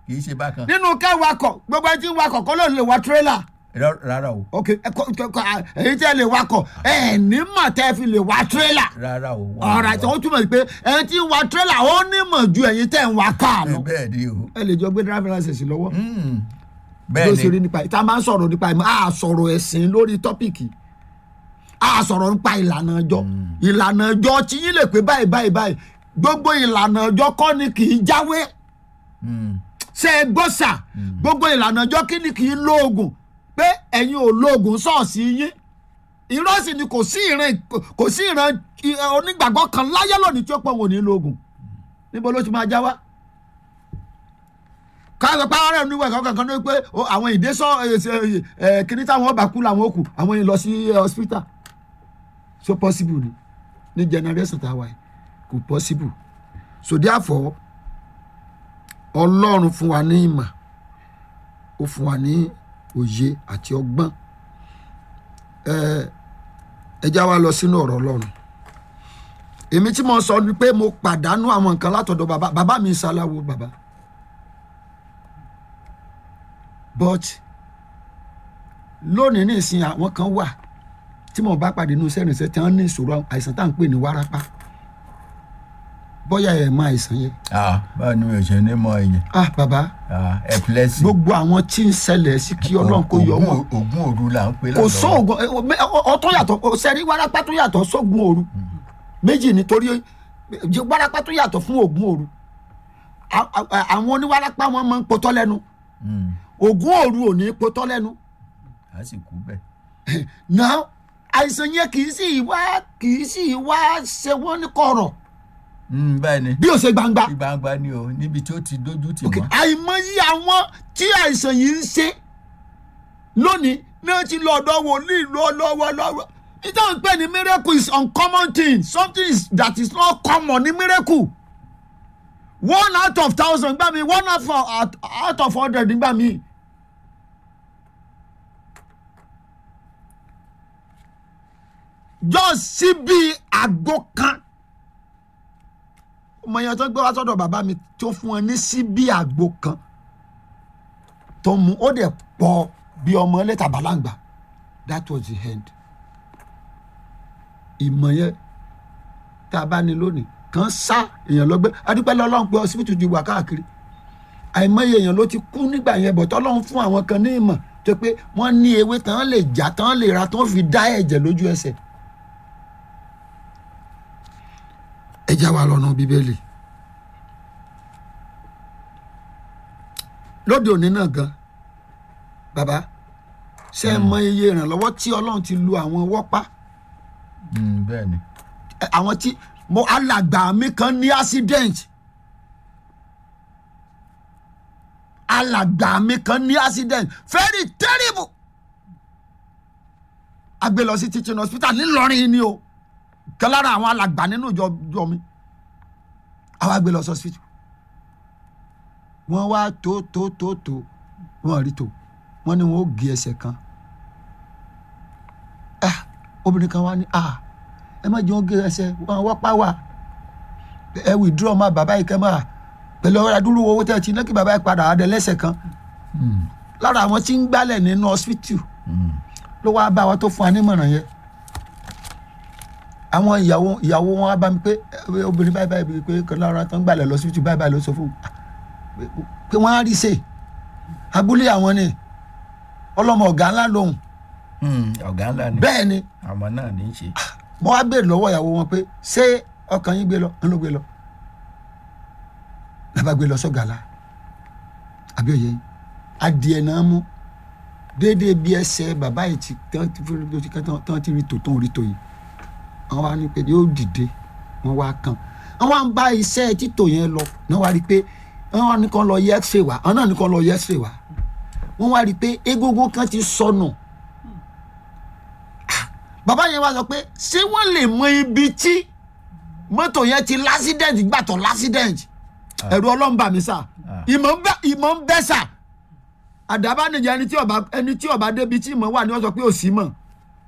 kì í ṣe bákan nínú ká wakọ̀ gbogbo ẹni tí ń wakọ̀ kọ́ ló lè wa tírélà Rá- rárá o ok ẹ kọ- kọ- kọ- à, èyí tẹ́ lè wakọ̀ ẹ ní mọ̀ tẹ́ fi lè wa tírélà rárá o wọ́n ọ̀rọ̀ àti wọ́n túmọ̀ sí pé ẹni tí ń wa tírélà ó ní mọ̀ ju ẹ̀yin tẹ́ ń wa káà lọ bẹ́ẹ̀ ni o ẹ lè jọ gbé driver license lọ́wọ́ Mm. bí ó ṣe bẹ́ẹ̀ rí ni nípa ìta máa ń sọ̀rọ̀ nípa ìmọ̀ a sọ̀rọ̀ ẹ̀sìn lórí tọ́pìkì a sọ̀rọ̀ nípa ìlànà ọjọ́ ìlànà ọjọ́ tí yín lè pé báyìí báyìí báyìí gbogbo ìlànà ọjọ́ kọ́ ni kì í jáwé Mm. ṣe é gbọ́ sà gbogbo ìlànà ọjọ́ kí ni kì í lóògùn pé ẹ̀yin ò lóògùn ṣọ́ọ̀ṣì yín irọ́ sì ni kò sí ìran kò sí ìran ì- onígbàgbọ́ kan láyé lónìí tí ó pọ̀ wò ní lóògùn níbo ló ti máa já wá káàsọ pé àwọn ọ̀rẹ́ oníwẹ̀ kankan ní pé ó, àwọn ìdésọ kíní táwọn ọba kú làwọn ó kù àwọn yìí lọ sí eh, hospital so possible ni ní generation tá a wà yìí kò possible so therefore ọlọ́run fún wa ní ìmọ̀ ó fún wa ní òye àti ọgbọ́n ẹ ẹ já wa lọ sínú ọ̀rọ̀ ọlọ́run èmi tí mo sọ ni pé mo pàdánù àwọn nǹkan látọ̀dọ̀ bàbá bàbá mi ṣaláwo bàbá but lónìí nísìnyí àwọn kan wà tí mo bá pàdé inú sẹ́rìnsẹ́ tí wọ́n ní ìṣòro àìsàn tá à ń pè ní wárápá bóyá ẹ̀ mọ àìsàn yẹn ah báwo ni mi ò ṣe ní mọ ẹ̀yìn ah bàbá ah epilepsy gbogbo àwọn tí ń ṣẹlẹ̀ sí kí ọlọ́run kó yọ wọn Ògùn- ògùn òru là ń pè kò lọ́dọ̀ sóògùn ọtún yàtọ̀ sẹ́rí wárápá tó yàtọ̀ sóògùn òru méjì nítorí wárápá tó yàtọ̀ fún ògùn òru A- a- àwọn oníwárápá wọn máa ń potọ́ lẹ́nu Mm. ògùn òru ò ní potọ́ lẹ́nu a sì kú bẹ́ẹ̀ náà àìsàn yẹn kì í sì wá kì í sì wá ṣe wọ́n ní kọ̀rọ̀ Mm, bẹ́ẹ̀ ni bí ó ṣe gbangba ní gbangba ni o níbi tí ó ti dójú tì Ok, wọ́n àìmọye àwọn tí àìsàn yìí ń ṣe lónìí náà ti lọ ọ̀dọ̀ wòlíì lọ́wọ́lọ́wọ́ ìjọ ń pè ní miracle is uncommon thing something is, that is not common ní miracle one out of thousand gbà mí one out of, out, out of hundred gbà mí. just síbi àgbo kan ọmọ yẹn tó gbé wá sọ́dọ̀ bàbá mi tó fún ẹ ní síbí àgbo kan tó mú ó dẹ̀ pọ̀ bí ọmọ lẹ́tà bàlágbà that was the end ìmọ̀ yẹn tá a bá ní lónìí kan sá èèyàn lọ́gbẹ́ adúpẹ́ lọ́lọ́run pé ọsibítù ti wà káàkiri àìmọye èèyàn ló ti kú nígbà yẹn bọ̀ tọ́lọ́run fún àwọn kan ní ìmọ̀ tó pé wọ́n ní ewé tán lè jà tán lè ra tán fi dá ẹ̀jẹ̀ lójú ẹsẹ̀ ẹ já wa lọ́nà bíbélì lóde òní náà gan bàbá ṣe é mọ iye ìrànlọ́wọ́ tí ọlọ́run ti lu àwọn wọ́pá Mm, bẹ́ẹ̀ ni ẹ, àwọn tí mo alàgbà mi kan ní accident alàgbà mi kan ní accident very terrible a gbé lọ sí teaching hospital ńìlọrin ni o kan lára àwọn alàgbà nínú ìjọ ìjọ mi àwa gbé lọ sí hospital wọ́n wá tó tó tó tó wọ́n rí tó wọ́n ní wọ́n ó gé ẹsẹ̀ kan ah obìnrin kan wá ní ah ẹ má jẹun gé ẹsẹ̀ wọn wá pa wá ẹ withdraw má bàbá yìí kẹ́ máa pẹ̀lú ọ̀rọ̀ adúrú owó tẹ̀ tí lẹ́kì bàbá yìí padà adẹ lẹ́sẹ̀ kan Mm, lára àwọn tí ń gbálẹ̀ nínú hospital mm. ló wá bá wa tó fún wa nímọ̀ràn yẹn àwọn ìyàwó ìyàwó wọn wá bá mi pé ẹ, obìnrin báyìí báyìí pé kan lára tó ń gbálẹ̀ lọ hospital báyìí báyìí ló sọ fún un pé wọ́n á rí ṣe abúlé àwọn ni ọlọ́mọ ọ̀gá ńlá lòun Mm, ọ̀gá ńlá ni bẹ́ẹ̀ ni àmọ́ náà ní í ṣe mo wá béèrè lọ́wọ́ ìyàwó wọn pé ṣé ọkàn yín gbé lọ ń ló gbé lọ nàbà gbé lọ sọ́gàlá àbí òye yín adìẹ náà mú déédéé bí ẹsẹ̀ bàbá yìí ti tán ti fún lójú kan tán- tán ti rí tò tó ń rí tò yìí wọ́n wá ní pé yóò dìde wọ́n wá kàn wọ́n wá ń bá iṣẹ́ títò yẹn lọ náà wá rí i pé wọ́n wá ní kàn lọ yẹ x-ray wá àwọn náà ní kàn lọ yẹ x-ray wá wọ́n wá rí i pé egungun kan ti sọnù bàbá yẹn wá sọ pé ṣé wọ́n lè mọ ibi tí mọ́tò yẹn ti lásídẹ̀ǹtì gbàtọ̀ lásídẹ̀ǹtì ẹ̀rù ọlọ́run bà mí sà Ah. ìmọ̀ ń bẹ ìmọ̀ ń bẹ sà àdàbà nìyẹn ẹni tí ọba ẹni tí ọba débi tí ìmọ̀ wà ní wọ́n sọ pé ò sí mọ̀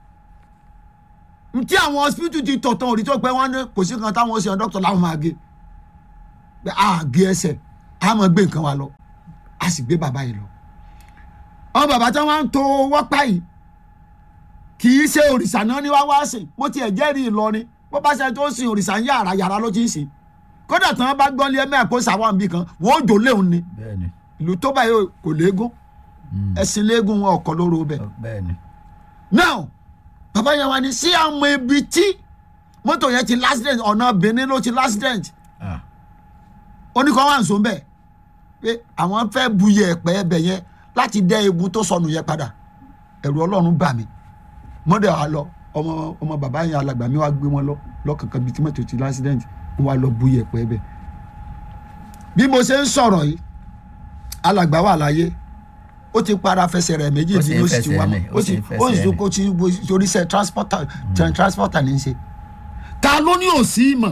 ntí àwọn hospital ti tọ̀ tán òrí tó pé wọ́n ní kò sí kan táwọn ṣe dókítà láwọn máa gé pé a gé ẹsẹ̀ a máa gbé nǹkan wa lọ a sì gbé bàbá yìí lọ àwọn bàbá tí wọ́n ń to wọ́pá yìí kì í ṣe òrìṣà náà ní wá wá sìn mo tiẹ̀ jẹ́rìí Ìlọrin bó bá ṣe tó sin òrìṣà ń yàrá yàrá ló ti ń sìn kódà tí wọ́n bá gbọ́ lé ẹ̀mẹ́ kó sàwọn àbí kan wọ́n ó jò léun ni bẹ́ẹ̀ni ìlú tó báyìí kò léegun Mm. ẹ̀sìn léegun wọn ọkọ̀ lóró bẹ́ẹ̀ bẹ́ẹ̀ni now bàbá yẹn wá ní sí àwọn ibi tí mọ́tò yẹn ti l'accident ọ̀nà Benin ló ti l'accident ah oníkan wà ń sọ bẹ́ẹ̀ pé àwọn fẹ́ buyẹ ẹ̀pẹ́ ẹbẹ̀ yẹn láti dẹ́ egun tó sọnù yẹn padà ẹ̀rù ọlọ́run bà mí mọ́dẹ̀ wa lọ ọmọ ọmọ bàbá yẹn alàgbà mi wá gbé wọn lọ lọ́kànkan bíi tí mọ́tò ti l'accident wọn wá lọ buyẹ ẹ̀pẹ́ ẹbẹ̀ bí mo ṣe ń sọ̀rọ̀ yìí alàgbà wà láyé ó ti para fẹsẹ̀ rẹ̀ méjì Ó sì tí ń ó sì ti wá fẹsẹ̀ mọ́ rìn, ó ó sì sì ń ó sì fẹsẹ̀ tún kó tí torí sẹ́ transporter transporter ní í ṣe ta ló ní òsì ìmọ̀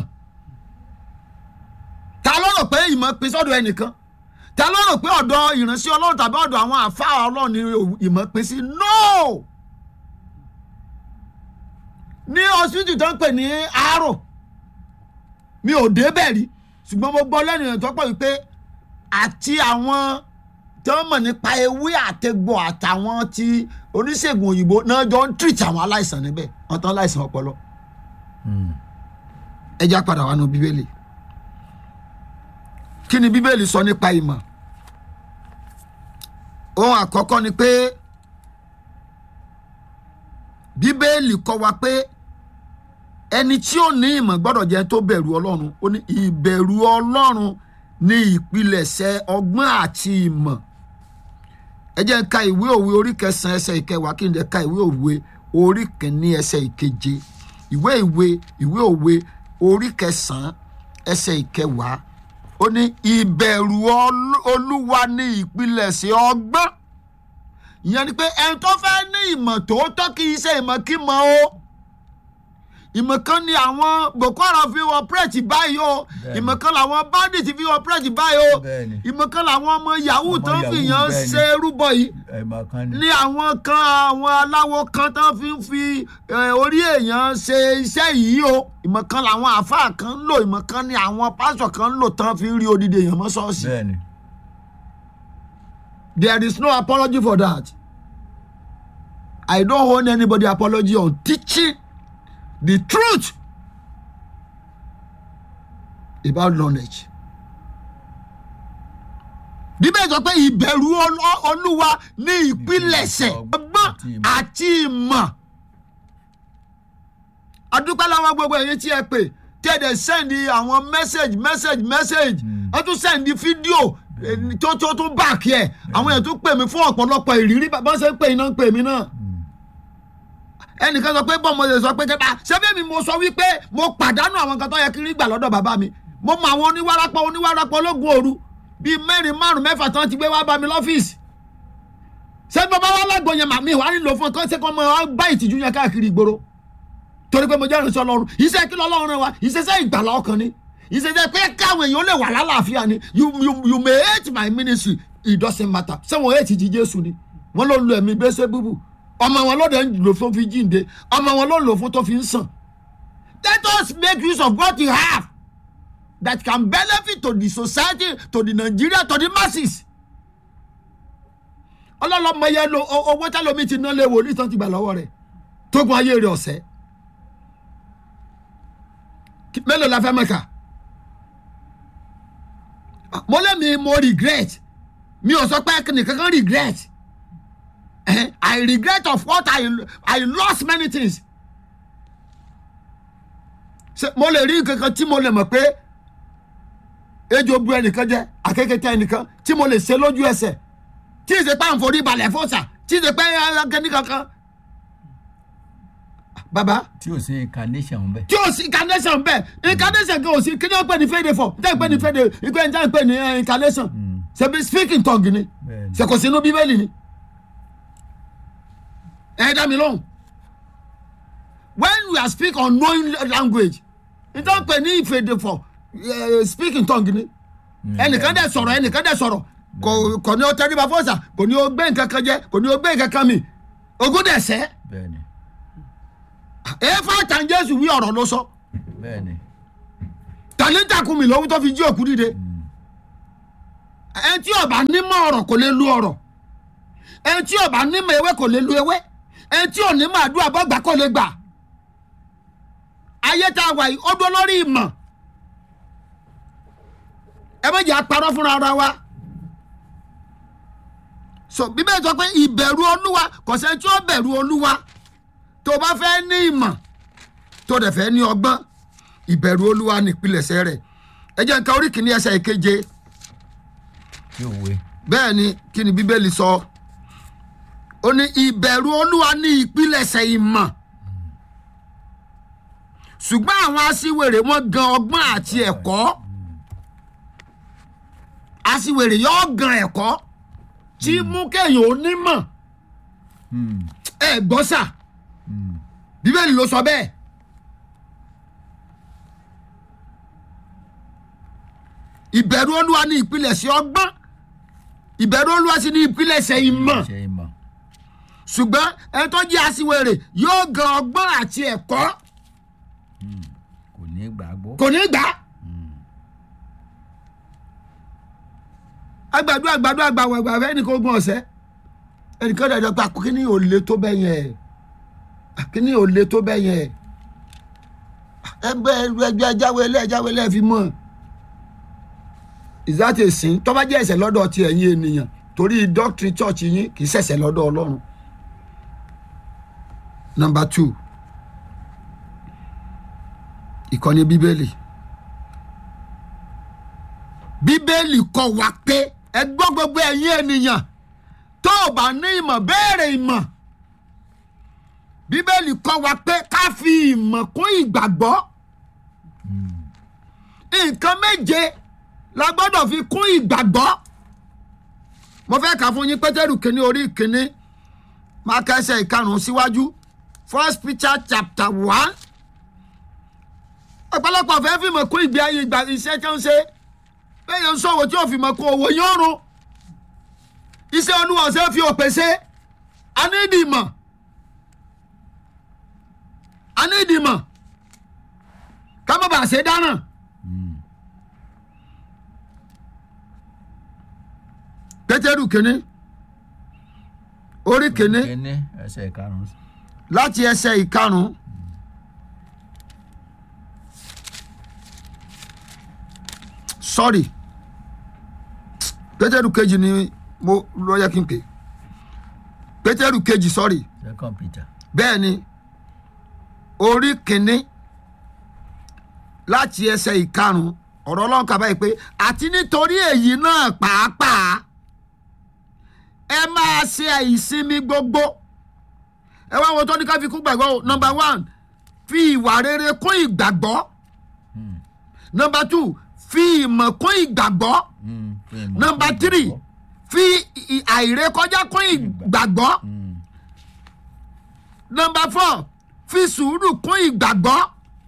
ta ló rò pé ìmọ̀ pín sọ́dọ̀ ẹnìkan ta ló rò pé ọ̀dọ̀ ìránṣẹ́ ọlọ́run tàbí ọ̀dọ̀ àwọn àfáà ọlọ́run ni ìmọ̀ pín sí no ní hospital tó ń pè ní Aro mi ò débẹ̀ rí ṣùgbọ́n mo gbọ́ lẹ́nu ìrìn tó pọ̀ wípé àti àwọn tí wọ́n mọ̀ nípa ewé àtẹ̀gbò àtàwọn ti oníṣègùn òyìnbó náà jọ ń treat àwọn aláìsàn níbẹ̀ wọ́n tán láìsàn ọpọlọ Mm. ẹ já padà wá nu bíbélì kí ni bíbélì sọ nípa ìmọ̀ ohun àkọ́kọ́ ni pé bíbélì kọ́ wa pé ẹni tí ó ní ìmọ̀ gbọ́dọ̀ jẹ́ tó bẹ̀rù ọlọ́run ó ní ìbẹ̀rù ọlọ́run ní ìpilẹ̀ṣẹ̀ ọgbọ́n àti ìmọ̀ ẹ jẹ́ n ka ìwé òwe orí kẹsàn-án ẹsẹ̀ ìkẹwàá kí n lè ka ìwé òwe orí kìíní ẹsẹ̀ ìkeje ìwé ìwé ìwé òwe orí kẹsàn-án ẹsẹ̀ ìkẹwàá ó ní ìbẹ̀rù Ọl- olúwa ní ìpilẹ̀ṣẹ̀ ọgbọ́n ìyẹn ni pé ẹni tó fẹ́ ní ìmọ̀ tòótọ́ kì í ṣe ìmọ̀ kí mọ̀ o ìmọ̀ kan ni àwọn Boko Haram fi operate báyìí o Bẹ́ẹ̀ni. ìmọ̀ kan làwọn bandit fi operate báyìí o Bẹ́ẹ̀ni. ìmọ̀ kan làwọn ọmọ yahoo Ọmọ tó ń fi Yahoo, yàn bẹ́ẹ̀ni. ṣe rúbọ yìí ẹ̀mọ̀ kan ní. ní àwọn kan àwọn aláwo kan tó fi ń fi eh, orí èèyàn ṣe iṣẹ́ yìí o ìmọ̀ kan làwọn àáfàá kan ń lò ìmọ̀ kan ni àwọn pásọ̀ kan ń lò tán fi ń rí odidi èèyàn mọ́ ṣọ́ọ̀ṣì bẹ́ẹ̀ni there is no apology for that I don't owe anybody apology on teaching the truth about knowledge bíbélì sọ pé ìbẹ̀rù Ọlọ́- olúwa ní ìpilẹ̀ṣẹ̀ ọgbọ́n àti ìmọ̀ adúpẹ́ lọ́wọ́ gbogbo ẹ̀yin tí ẹ pè tí ẹ dẹ̀ sẹ́ndì àwọn message message message ẹ tún sẹ́ndì fídíò eh, tó tó tún báàkì ẹ̀ àwọn èèyàn tún pè mí fún ọ̀pọ̀lọpọ̀ ìrírí bá ṣe ń pè iná ń pè mí náà ẹnìkan sọ pé bọ́ọ̀ mo lè sọ pé kẹta ṣẹ́fẹ́ mi mo sọ wípé mo pàdánù àwọn kan tó yẹ kí n rí gbà lọ́dọ̀ bàbá mi mo mọ àwọn oníwárapọ̀ oníwárapọ̀ ológun òru bíi mẹ́rin márùn mẹ́fà tán ti gbé wá bá mi lọ́fíìsì ṣé bàbá wa lágbo yẹn màmí wàá nílò fún ọ kọ́ ṣe kọ́ mọ ọ bá ìtìjú yẹn káàkiri ìgboro torí pé mo jẹ́ ìrìnsẹ̀ ọlọ́run iṣẹ́ kí lọ́lọ́run rẹ wa iṣẹ́ ìgbàlá ọkàn ni iṣẹ́ pé káwọn èèyàn lè wà lálàáfíà ni you you you may hate my ministry it doesn't matter ṣé wọn hate jí jésù ni wọn ló ń lo ẹ̀mí gbèsè búbù ọmọ wọn lóde ń lò fún fi jíǹde ọmọ wọn ló ń lò fún tó fi ń sàn let us make use of what you have that can benefit to the society to the Nigeria to the masses ọlọ́lọ́mọ yẹn lo o- owó tẹ́lómi ti ná lé wòlíì tán ti gbà lọ́wọ́ rẹ̀ tó gun ayé rẹ̀ ọ̀sẹ́ Kí- mélòó la fẹ́ mẹ́ka mo lé mi mo regret mi ò sọ pé nìkan kan regret Eh, I regret of what I I lost many things Ṣé mo lè rí nǹkan kan tí mo lè mọ̀ pé ejò bu ẹnìkan jẹ akékèké ẹnìkan tí mo lè ṣe lójú ẹsẹ̀ tí ì ṣe pé à ń forí balẹ̀ fọ́sà tí ì ṣe pé akẹ́ni kankan baba tí ò sí incarnation bẹ́ẹ̀. tí o sí incarnation bẹ́ẹ̀ incarnation kan ò sí kí ni wọ́n pè ní fèdè fọ̀ ní tẹ́ pè ní fèdè ìgbẹ́ ní tẹ́ pè ní eh, incarnation ṣebí speaking tongue ni Bẹ́ẹ̀ni. ṣe kò sínú bíbélì ni ẹ dá mi lóhùn when we are speak unknown language ní tẹ́ pè ní fèdè fọ̀ eh, speaking tongue ni ẹnìkan dẹ̀ sọ̀rọ̀ ẹnìkan dẹ̀ sọ̀rọ̀ kò kò ní o tẹríba fọ́sà kò ní o gbé nǹkan kan jẹ kò ní o gbé nǹkan kan mi ogún dẹ̀ sẹ́ bẹ́ẹ̀ni èéfà tàn jésù wí ọ̀rọ̀ ló sọ. So bẹ́ẹ̀ni tàlẹ́ntà kùn mí lọ́wọ́ tó fi jí òkú dìde ẹni tí ọba nímọ̀ ọ̀rọ̀ kò lè lu ọ̀rọ̀ ẹni tí ọba nímọ̀ ewé kò lè lu ewé ẹni tí ò nímọ̀ àdúrà bọ́gbà kò lè gbà ayé tá a wà yìí ó dúró lórí ìmọ̀ ẹ méjì apárọ́ fúnra ara wa so bíbélì sọ pé ìbẹ̀rù olúwa kò sẹ́ni tí ó bẹ̀rù olúwa tó o bá fẹ́ ní ìmọ̀ tó o dẹ̀ fẹ́ ní ọgbọ́n ìbẹ̀rù olúwa nípìnlẹ̀ṣẹ̀ rẹ̀ ẹ jẹ́ nǹkan orí kìíní ẹsẹ̀ ìkeje tí òwe bẹ́ẹ̀ ni kí ni bíbélì sọ ó ní ìbẹ̀rù olúwa ní ìpilẹ̀ṣẹ̀ ìmọ̀ ṣùgbọ́n àwọn aṣiwèrè wọn gan ọgbọ́n àti ẹ̀kọ́ aṣiwèrè yóò gan ẹ̀kọ́ tí mú kéèyàn onímọ̀ Hmm, ẹ gbọ́ sà hmm, bíbélì ló sọ bẹ́ẹ̀ ìbẹ̀rù olúwa ní ìpilẹ̀ṣẹ̀ ọgbọ́n ìbẹ̀rù olúwa sì ní ìpilẹ̀ṣẹ̀ ìmọ̀ ṣe ìmọ̀ ṣùgbọ́n ẹni tó jẹ́ aṣiwèrè yóò gan ọgbọ́n àti ẹ̀kọ́ kò ní gbàgbọ́ kò ní gbà á. agbàdo agbàdo agbàwọ̀ ẹgbà fẹ́ ẹnì kan ogún ọ̀sẹ̀ ẹnìkan dàjọ́ pé kíní ò le tó bẹ́ẹ̀ yẹn kíní ò le tó bẹ́ẹ̀ yẹn ẹgbẹ́ ẹgbẹ́ ẹjáwé ilé ẹjáwé ilé fi mọ̀ ìzáàtì ìsìn tó bá jẹ́ ẹ̀ṣẹ̀ lọ́dọ̀ ti ẹ̀yin ènìyàn torí doctrine church yín kì í ṣẹ̀ṣẹ̀ lọ́dọ̀ ọlọ́run number two ìkọ́ni bíbélì bíbélì kọ́ wa pé ẹ gbọ́ gbogbo ẹ̀yin ènìyàn tó o bá ní ìmọ̀ béèrè ìmọ̀ bíbélì kọ́ wa pé ká fi ìmọ̀ kún ìgbàgbọ́ nǹkan méje la gbọ́dọ̀ fi kún ìgbàgbọ́ mo fẹ́ kà fún yín pétérù kínní orí kínní máa kẹsẹ̀ ìkarùn-ún síwájú first Peter chapter one ọ̀pọ̀lọpọ̀ fẹ́ fi mọ̀ kún ìgbé ayé ìgbà iṣẹ́ tó ń ṣe bẹ́ẹ̀ ń sọ̀wọ́ tí ò fi mọ̀ kún owó yóò rún iṣẹ́ olúwa ṣe fi òpè ṣe a ní ìdìmọ̀ a ní ìdìmọ̀ ká má bàa ṣe dáná. pétérù kínní orí kínní kíní ẹsẹ̀ karùn-ún láti ẹsẹ̀ ìkarùn-ún sorry pétérù kejì ni mo lọ yẹ kí n pè pétérù kejì sorry second peter bẹ́ẹ̀ ni orí kínní láti ẹsẹ̀ ìkarùn-ún ọ̀rọ̀ ọlọ́run kà báyìí pé àti nítorí èyí náà pàápàá ẹ máa ṣe ìsinmi gbogbo ẹ wá wo tó ní ká fi kún gbàgbọ́ o number one fi ìwà rere kún ìgbàgbọ́ number two fi ìmọ̀ kún ìgbàgbọ́ Hmm, fún ìmọ̀ number fún three ìgbàgbọ́. fi ì- àìrékọjá kún ìgbàgbọ́ Hmm, number four fi sùúrù kún ìgbàgbọ́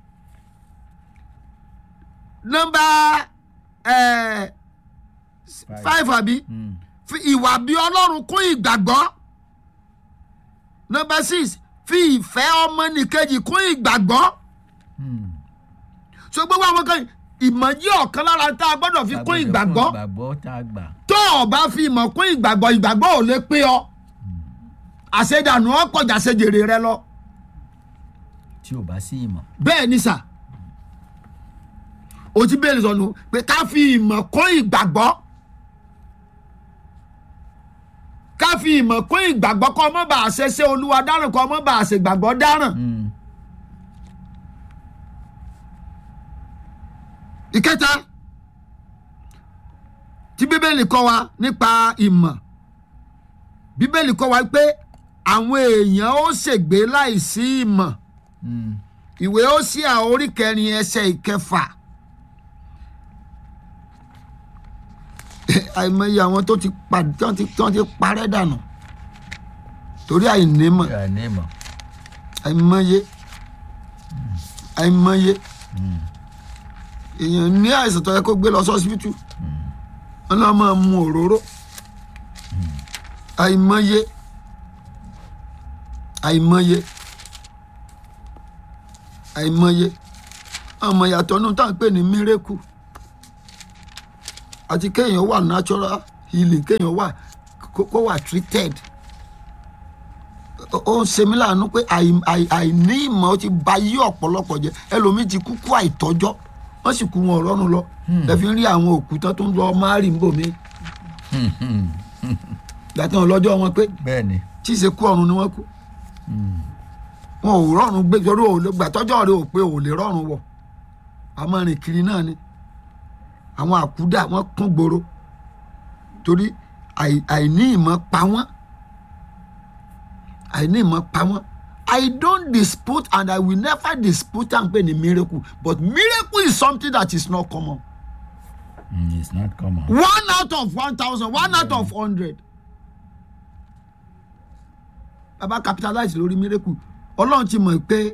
number eh, five àbí hmm, fi ìwà bí ọlọ́run kún ìgbàgbọ́ number six fi ìfẹ́ ọmọnìkejì kún ìgbàgbọ́ hmm. so gbogbo àwọn kan ìmọ̀ yí ọ̀kan lára tá a gbọ́dọ̀ fi kún Gbàgbọ́ ìgbàgbọ́ ìgbàgbọ́ tá a gbà tó o bá fi ìmọ̀ kún ìgbàgbọ́ ìgbàgbọ́ ò lè pé ọ àṣedànù ọ̀pọ̀jà ṣèjèrè rẹ lọ tí ò bá sí ìmọ̀ bẹ́ẹ̀ ni sà o ti bẹ́ẹ̀ sọnù pé ká fi ìmọ̀ kún ìgbàgbọ́ ká fi ìmọ̀ kún ìgbàgbọ́ kọ́ ọmọ bá a ṣe ṣe olúwa dáràn kọ́ ọmọ bá a ṣe gbàgbọ́ dáràn. Hmm, ìkẹta tí bíbélì kọ́ wa nípa ìmọ̀ bíbélì kọ́ wa pé àwọn èèyàn ó ṣègbé láìsí ìmọ̀ hmm, ìwé Hósíà orí kẹrin ẹsẹ̀ ìkẹfà àìmọye àwọn tó ti pa tó ti tó ti parẹ́ dànù torí àìnímọ̀ tí a ní ìmọ̀ àìmọye àìmọye Hmm, èèyàn ní àìsàn tó yẹ kó gbé lọ sọ́sibítù wọn náà máa mu òróró àìmọye àìmọye àìmọye ọmọ ìyàtọ̀ nù tá à ń pè ní mírèkù àti kéèyàn wà natural healing kéèyàn wà kó kó wà treated ó ó ń ṣe mí láàánú pé àì- àì- àìní ìmọ̀ ó ti ba yí ọ̀pọ̀lọpọ̀ jẹ́ ẹlòmíì ti kú kú àìtọ́jọ́ wọ́n sì kú wọn ọ̀rọ̀run lọ ẹ fi ń rí àwọn òkú tán tó ń lọ márì ń bò mí gbàtàn lọ́jọ́ wọn pé bẹ́ẹ̀ ni tí ì ṣe kú ọ̀run ni wọ́n kú wọn ò rọrùn gbé torí ò lè gbàtọ́jọ́ rẹ ò pé ò lè rọrùn wọ̀ àmọ́ rìn kiri náà ni àwọn àkúdà wọn kún gbòòrò torí àì- àìní ìmọ̀ pa wọ́n àìní ìmọ̀ pa wọ́n I don't dispute and I will never dispute and pay the miracle but miracle is something that is not common Mm, it's not common. one out of one thousand one out of hundred baba capitalize lórí miracle ọlọ́run ti mọ̀ pé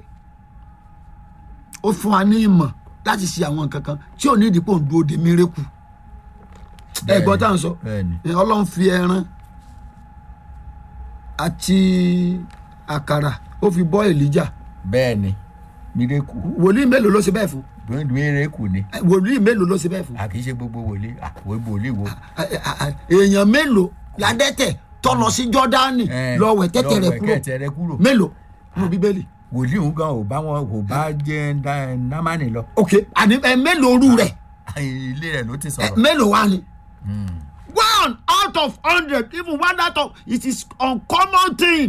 ó fún wa ní ìmọ̀ láti ṣe àwọn nǹkan kan tí ò ní ìdípò ń dúró de miracle ẹ gbọ́ tá à ń sọ bẹ́ẹ̀ ni ẹ, ọlọ́run fi ẹran àti àkàrà ó fi bọ́ èlíjà bẹ́ẹ̀ ni mírèkù wòlíì mélòó ló ṣe bẹ́ẹ̀ fún mírèkù ni Ẹ, wòlíì mélòó ló ṣe bẹ́ẹ̀ fún a kì í ṣe gbogbo wòlíì àwọn wòlíì wo. Ẹ, ẹ, ẹ, èèyàn mélòó ládẹ́tẹ̀ tó lọ sí jọ́dánì Eh, lọ wẹ̀ tẹ́tẹ̀ rẹ̀ lọ wẹ̀ kúrò kẹ́tẹ̀ rẹ̀ kúrò. mélòó nínú bíbélì. wòlíì ń gan ò bá wọn kò bá jẹ́ dá- námánì lọ ok àní ẹ mélòó orú rẹ̀ ilé rẹ̀ ló ti ẹ sọ̀rọ̀. mélòó wá ni. Mm. one out of hundred even one out of it is uncommon thing.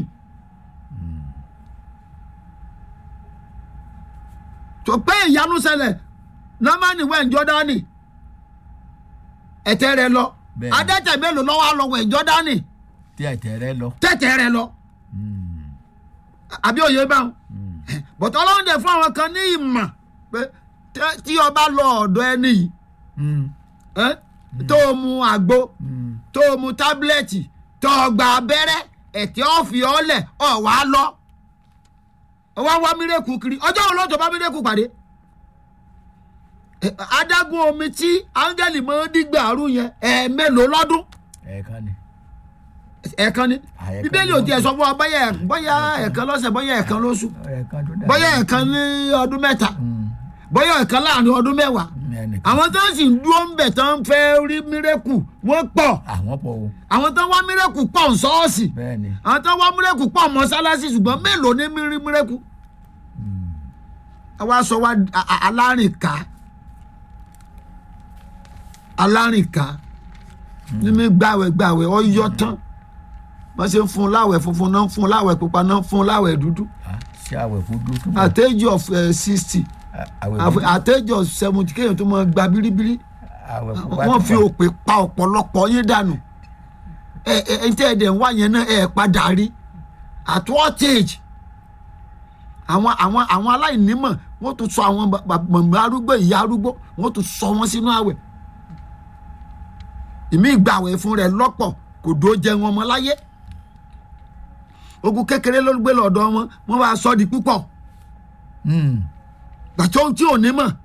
tó pé ìyanu ṣẹlẹ̀ námánì wẹ̀ ń jọ́dánì ẹ̀tẹ̀ rẹ̀ lọ Bẹ́ẹ̀ni. adẹ́tẹ̀ mélòó lọ́wọ́ lọ́wọ́ ẹ̀ jọ́dánì tí ẹ̀tẹ̀ rẹ̀ lọ. tẹ̀tẹ̀ rẹ̀ lọ Mm. àbí òye báwọn Mm. bọ̀tọ̀ ọlọ́run dẹ̀ fún àwọn kan ní ìmọ̀ pé tẹ́- tí ọba lọ ọ̀dọ̀ ẹni yìí Mm. ẹ́, tó o mu àgbo Mm. tó o mu tábìlẹ̀tì tó o gba abẹ́rẹ́ ẹ̀tẹ́ ọ̀fì ọ̀lẹ̀ ọ̀ wá lọ wá wá mírèkù kiri ọjọ́ wo ló tó bá mírèkù pàdé Ẹ, adágún omi tí áńgẹ́lì máa ń dígbà àrú yẹn ẹ̀ẹ̀mélòó lọ́dún ẹ̀ẹ̀kan ni. ẹ̀ẹ̀kan ni Ah, ẹ̀ẹ̀kan bíbélì ò tiẹ̀ sọ fún ọ bóyá ẹ̀- bóyá ẹ̀ẹ̀kan lọ́sẹ̀ bóyá ẹ̀ẹ̀kan lóṣù ẹ̀ẹ̀kan tó dà. bóyá ẹ̀ẹ̀kan ní ọdún mẹ́ta Mm. bóyá ẹ̀ẹ̀kan láàrin ọdún mẹ́wàá ẹnìkan. àwọn tó ń sì ń dúró ń bẹ̀ tó ń fẹ́ rí mírèkù wọ́n pọ̀ àwọn pọ̀ o. àwọn tó ń wá mírèkù pọ̀ ń sọ́ọ̀sì bẹ́ẹ̀ ni. àwọn tó ń wá mírèkù pọ̀ mọ́sálásí ṣùgbọ́n mélòó ní mírí mírèkù. àwa sọ wá a- a- alárìnká alárìnká ní mi gbàwẹ̀ gbàwẹ̀ ọyọ tán wọ́n ṣe ń fún un láwẹ̀ funfun náà ń fún un láwẹ̀ pupa náà ń fún un láwẹ̀ dúdú Ah, ṣé àwẹ̀ kú dúdú. at age of sixty àwẹ̀ kú at age of seventy kéèyàn tó máa gba bíríbírí àwẹ̀ kú wọ́n fi òpè pa ọ̀pọ̀lọpọ̀ yín dànù ẹ ẹ ẹ tẹ́ ẹ dẹ̀ ń wá yẹn náà ẹ padà rí at what age àwọn àwọn àwọn aláìnímọ̀ wọ́n tún sọ àwọn ba- ba- màmá arúgbó ìyá arúgbó wọ́n tún sọ wọ́n sínú àwẹ̀ ìmí ìgbàwẹ̀ fún rẹ̀ lọ́pọ̀ kò dó jẹ wọn mọ́ láyé ogun kékeré ló gbé lọ́dọ̀ wọn wọ́n bá sọ di púpọ̀ Mm. gbàtọ́ ohun tí ò ní mọ̀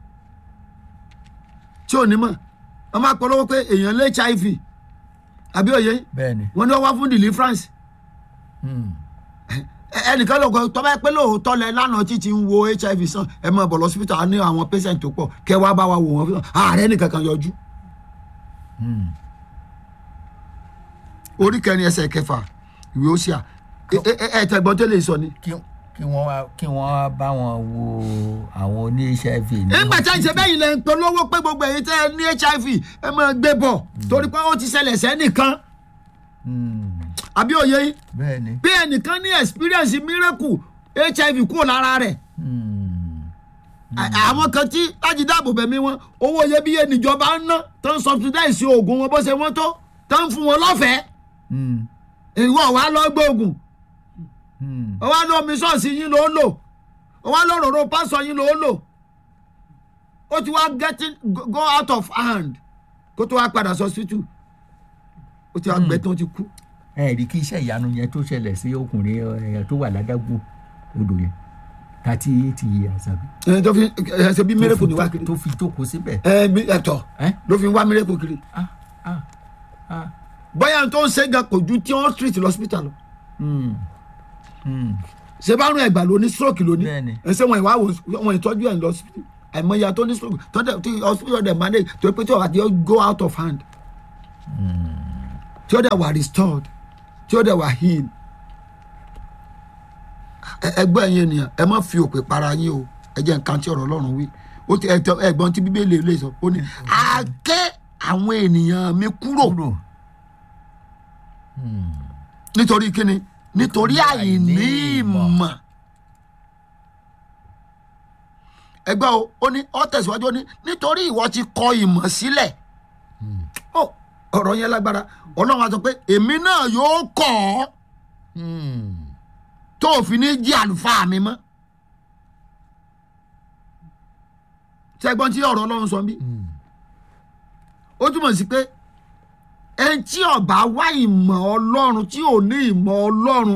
tí ò ní mọ̀ wọ́n máa polówó pé èèyàn lé hiv àbí òye bẹ́ẹ̀ ni. wọ́n ní wọ́n wá fún deliverance Mm. Ẹ- ẹnìkan ló gbọ́ tọ́ bá pẹ́ lóòótọ́ lẹ lánàá títí ń wo hiv sàn ẹ máa bọ̀ lọ́sibítà á ní àwọn patient tó pọ̀ kẹ́ wá bá wa wò wọ́n fún ààrẹ nìkan kan yọjú Mm. orí kẹrin ẹsẹ̀ kẹfà ìwé Hósíà ẹ- ẹ ẹ tẹ̀gbọ́n tó lè sọ ni. kí kí wọ́n wá kí wọ́n wá bá wọn wo àwọn oní hiv ní. nígbà tí a ń ṣe bẹ́yìn lẹ́ ń polówó pé gbogbo èyí tẹ́ ẹ ní hiv ẹ máa gbé bọ̀ torí pé ó ti ṣẹlẹ̀ sẹ́nìkan Mm. àbí òye yín bẹ́ẹ̀ ni. bí ẹnìkan ní experience miracle hiv kúrò lára rẹ̀ Mm. À- àwọn kan tí láti dáàbò bẹ̀mí wọn owó iyebíye níjọba ń ná tó ń subsidize oògùn wọn bó ṣe wọ́n tó tó ń fún wọn lọ́fẹ̀ẹ́ Mm. ìwọ wàá lọ gbé oògùn Mm. ọwọ́ lọ omi ṣọ́ọ̀ṣì yín ló lò ọwọ́ lọ rọ̀rọ̀ pásọ̀ yín ló lò ó ti wá getting go go out of hand kó tó wá padà sọ hospital ó ti wá gbẹ tó ti kú. ẹ rí kí iṣẹ́ ìyanu yẹn tó ṣẹlẹ̀ sí ọkùnrin ẹ, tó wà ládágún odò yẹn thirty eight years àbí. ẹ tó fi ẹ ṣe bí miracle ni wá kiri tó fi jókòó síbẹ̀. ẹ mi ẹ̀tọ́ ẹ ló fi wá miracle kiri ah ah ah. bóyá tó ń ṣe gan kò ju tí wọ́n treat lọ hospital lọ. Mm. Mm. ṣe bá rún ẹgbàá lóní stroke lóní Bẹ́ẹ̀ni. ẹsẹ wọn ìwà wọn ìtọ́jú ẹ̀ lọ hospital àìmọye tó ní stroke tó dẹ̀ tí hospital dẹ̀ manage tó pé tí ọ̀rọ̀ àti go out of hand tí ó dẹ̀ wà restored tí ó dẹ̀ wà healed Ẹ- ẹgbẹ́ yẹn ènìyàn ẹ má fi òpè para yín o ẹ jẹ́ nǹkan tí ọ̀rọ̀ ọlọ́run wí ó ti ẹ̀tọ́ ẹ̀gbọ́n tí bíbélì lè sọ ó ní àáké àwọn ènìyàn mi kúrò kúrò nítorí kíni nítorí àìní ìmọ̀ ẹgbẹ́ o ó ní ó tẹ̀síwájú ó ní nítorí ìwọ ti kọ ìmọ̀ sílẹ̀ ó ọ̀rọ̀ yẹn lágbára ọlọ́run á sọ pé èmi náà yóò kọ́ ọ tó o fi ní jí àlùfáà mi mọ́ ṣẹ́gbọ́n tí ọ̀rọ̀ ọlọ́run sọ bí ó túmọ̀ sí pé ẹni tí ọba wá ìmọ̀ ọlọ́run tí ò ní ìmọ̀ ọlọ́run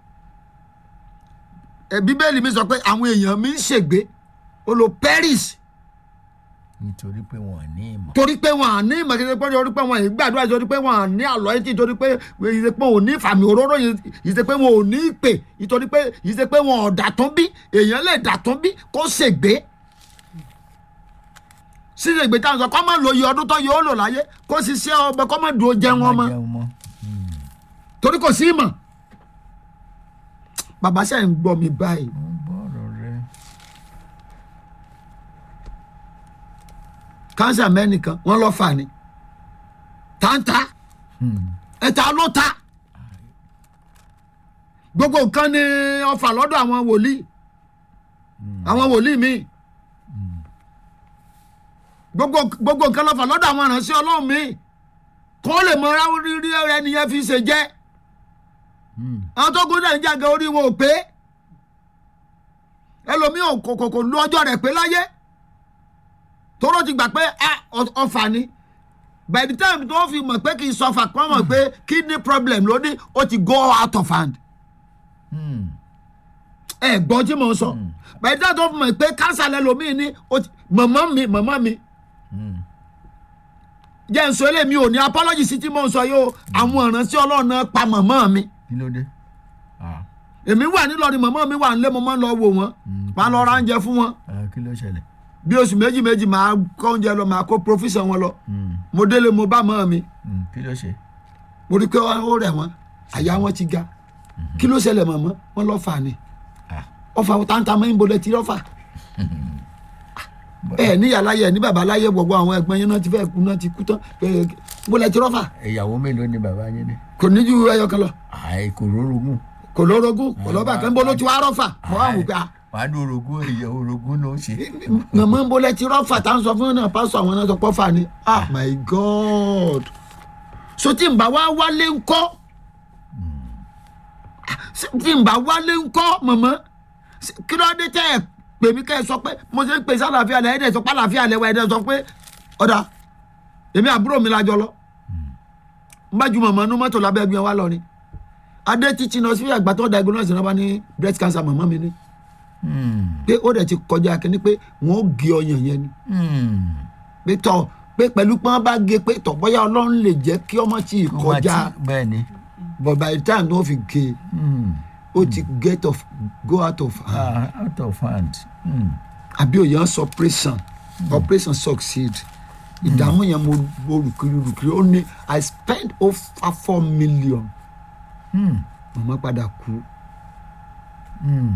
ẹ bíbélì mi sọ pé àwọn èèyàn mi ń ṣègbé ó lo perish nítorí pé wọn ò ní ìmọ̀ torí pé wọn à ní ìmọ̀ kí pé torí pé wọn ì gbàdúrà torí pé wọn à ní àlọ́ etí torí pé ìṣe pé wọn ò ní ìfàmì òróró ìṣe pé wọn ò ní ìpè ìtorí pé ìṣe pé wọn ò dàtún bí èèyàn lè dàtún bí kó ṣègbé ṣíṣe ìgbé táwọn sọ kọ́ máa lo iye ọdún tó yóò lò láyé kó ṣiṣẹ́ ọbẹ̀ kọ́ máa dùn jẹun ọmọ jẹun mọ́ torí kò sí ìmọ̀ bàbá sẹ́yìn ń gbọ́ mi báyìí ó ń gbọ́ ọ̀rọ̀ rẹ kánsà mẹ́nìkan wọ́n lọ́ fà ní táǹtà ẹ̀ta ló ta gbogbo nǹkan ni ọfà lọ́dọ̀ àwọn wòlíì àwọn wòlíì míì gbogbo gbogbo nǹkan lọ́fà lọ́dọ̀ àwọn ìránṣẹ́ ọlọ́run míì kó lè mọ ra rírí ẹni yẹn fi ṣe jẹ́ àwọn tó gún náà ń jàgé orí wọn ò pé ẹlòmíì ò kò kò kò lu ọjọ́ rẹ̀ pé láyé tóró ti gbà pé ah, ọ- ọfà ni by the time tó fi mọ̀ pé kì í sọfà kọ́ mọ̀ pé kidney problem ló ní ó ti go out of hand ẹ gbọ́ tí mò ń sọ by the time tó fi mọ̀ pé cancer lẹ́lòmíì ní ó ti mọ̀mọ́ mi mọ̀mọ́ mi jẹ́ nsọ eléyìí ò ní apology sí tí mò ń sọ yìí o àwọn ìránṣẹ́ ọlọ́run náà pa mọ̀mọ́ mi kí ló dé Ah, èmi wà nílọrin mọ̀mọ́ mi wà nílé mo máa ń lọ wò wọ́n máa lọ ra oúnjẹ fún wọn ah, kí ló ṣẹlẹ̀ bí oṣù méjì méjì máa kó oúnjẹ lọ máa kó profession wọn lọ Mm, mo délé mo bá mọ́ mi mm, kí ló ṣe mo rí i pé ó rẹ̀ wọ́n àyà wọn ti ga kí ló ṣẹlẹ̀ mọ̀mọ́ wọn lọ́ fà ni Ah, ọfà táǹtà mọ́ ìbò lẹ́tí rọ́fà ẹ níyà láyé ẹ ní bàbá láyé gbogbo àwọn ẹgbẹ́ yẹn náà ti fẹ́ kú náà ti kú tán ẹ bó lẹ́tí rọ́fà ìyàwó mélòó ni bàbá yín ní kò ní ju ẹyọ kan lọ àì kò rórogún kò lórogún kò lọ́ba kan bó ló ti wá rọ́fà mọ́ àwọn òkè à wàá ní orogún èyí orogún ló ń ṣe mọ̀mọ́ ń bolẹ̀ tí rọ́fà tá à ń sọ fún náà pásọ àwọn náà sọ pọ́fà ni ah my god so tí n bá wá wálé ńkọ́ Ah, tí n bá wálé ńkọ́ mọ̀mọ́ Ṣé- kí ló dé tẹ́ ẹ̀ pè mí kẹ́ ẹ sọ pé mo ṣe ń pè sí àlàáfíà lẹ̀ ẹ̀dẹ̀ sọ pé àlàáfíà lẹ̀ wá ẹ̀dẹ̀ sọ pé ọ̀dà èmi àbúrò mi lájọ lọ n bá ju mọ̀mọ́ nú mọ́tò lábẹ́ ẹgbẹ́ wa lọ ni adé títí náà sí àgbà tó diagnose náà bá ní breast cancer mọ̀mọ́ mi ni Mm, pé ó dẹ̀ ti kọjá kínní pé wọ́n ó gé ọyàn yẹn ni mm. pé tọ̀ pé pẹ̀lú pé wọ́n bá gé pé tọ̀ bóyá ọlọ́run lè jẹ́ kí ọmọ tí ì Kó má kọjá tí- bẹ́ẹ̀ ni but by the time tó fi gé Mm, ó ti get off go out of hand ah, out of hand Mm, àbí òye ń sọ operation operation succeed ìdààmú yẹn mo mo rùkiri rùkiri ó ní i spent over four million mm, màmá padà kú mm.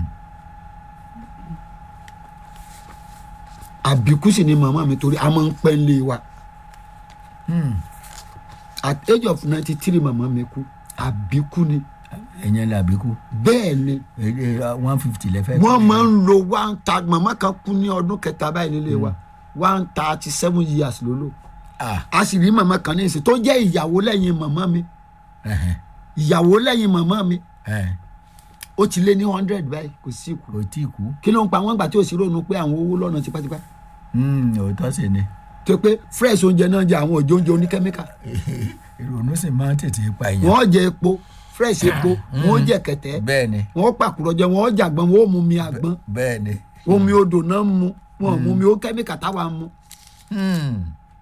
àbíkú sì ni màmá mi torí a máa ń pẹ́ lé wa Mm. at age of ninety three màmá mi kú àbíkú ni ẹ̀yẹn làbíkú bẹ́ẹ̀ ni one fifty lẹ́fẹ̀ẹ́ wọ́n máa ń lo one thirty màmá kan kú ní ọdún kẹta báyìí nílé wa one thirty seven years ló lò ah a sì rí màmá kan ní ìsìn tó jẹ́ ìyàwó lẹ́yìn màmá mi ẹ̀hẹ̀, ìyàwó lẹ́yìn màmá mi ẹ̀, ó ti lé ní hundred báyìí kò sí ìkú kò tí ì kú kí ló ń pa wọ́n gbà tí ò sí ronú pé àwọn owó lọ́nà tipátipá Mm, òótọ́ sì ni tó pé fresh oúnjẹ náà jẹ àwọn òjò oúnjẹ oníkẹ́míkà ìrònú sì máa ń tètè pa èèyàn wọ́n jẹ epo fresh epo wọ́n jẹ kẹ̀tẹ́ bẹ́ẹ̀ ni wọ́n pàkúrọ̀ jẹ wọ́n jàgbọ́n wọ́n mú mi àgbọn bẹ́ẹ̀ ni omi odò náà ń mu wọn mú mi ó kẹ́míkà táwa ń mu Mm.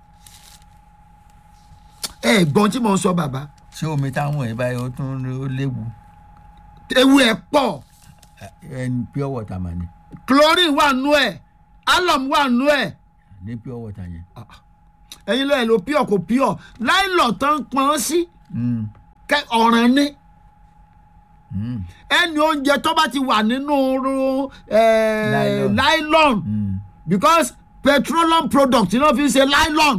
ẹ gbọ́n tí mò ń sọ bàbá ṣé omi táwọn ẹ̀ báyìí ó tún ó léwu ewu ẹ̀ pọ̀ ẹni pure water mà ní chlorine wà nú ẹ̀ alum wà nú ẹ̀ ní pure water yẹn ẹ̀yin lẹ́yìn ló pure kò pure láìlọ̀ tán pọ́n sí Mm. kẹ́ ọ̀ràn ni Mm. ẹni oúnjẹ tó bá ti wà nínú eh, Nylon. nylon Mm. because petroleum product náà fi ń ṣe nylon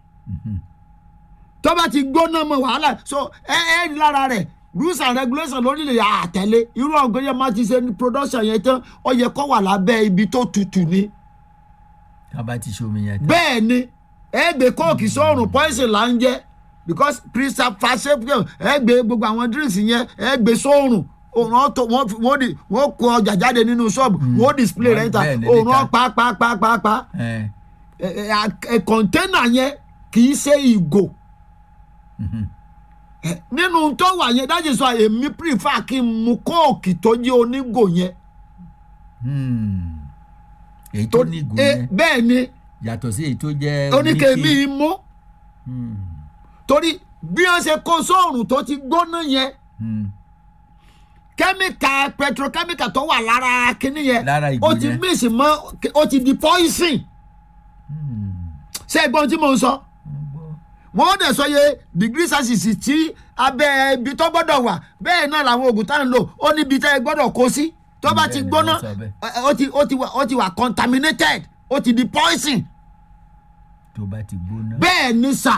tó bá ti gbóná mọ́ wàhálà so ẹ ẹ rí lára rẹ̀ rules and regulations lórílẹ̀ àtẹ̀lé irú ọ̀gbìn yẹn máa ti ṣe ní production yẹn tán ó yẹ kó wà lábẹ́ ibi tó tutù ni tá a bá ti ṣomi yẹn tán. bẹ́ẹ̀ ni ẹ gbé kóòkì sóòrùn poison là ń jẹ́ because preservative ẹ gbé gbogbo àwọn drinks yẹn ẹ gbé sóòrùn òòrùn ọ̀tọ̀ wọ́n fi- wọ́n di- wọ́n kó ọjà jáde nínú ṣọ́ọ̀bù wọ́n display rẹ̀ ń ta Bẹ́ẹ̀ ni, òòrùn níta. ọ̀pá pa pa pa pa ẹ ẹ ẹ kọ̀ńténà yẹn kì í ṣe ìgò Ẹ, nínú tó wà yẹn dájú sọ èmi prefer kí n mu kóòkì tó jẹ́ onígò yẹn Hmm. èyí tó ní ìgò ẹ, yẹn bẹ́ẹ̀ ni yàtọ̀ sí èyí tó jẹ́ oníkèémí oníke. mú Hmm. torí bí wọ́n ṣe kó sóòrùn tó ti gbóná yẹn Hmm. kẹ́míkà petrochemical tó wà lára kínní yẹn Lára ìgò ó ti yẹn. mix mọ́ ó ti di poison Hmm. ṣé ẹ gbọ́n tí mo ń sọ Mo gbọ́. wọ́n dẹ̀ sọ yẹ degree celsius tí abẹ́ ibi tó gbọ́dọ̀ wà bẹ́ẹ̀ náà làwọn oògùn tá à ń lò ó níbi tẹ́ ẹ gbọ́dọ̀ kó sí tó bá ti Bẹ́ẹ̀ ni gbóná wọ́n sọ bẹ́ẹ̀. ẹ, ó ti ó ti wà ó ti wà contaminated ó ti di poison tó bá ti gbóná. bẹ́ẹ̀ ni sà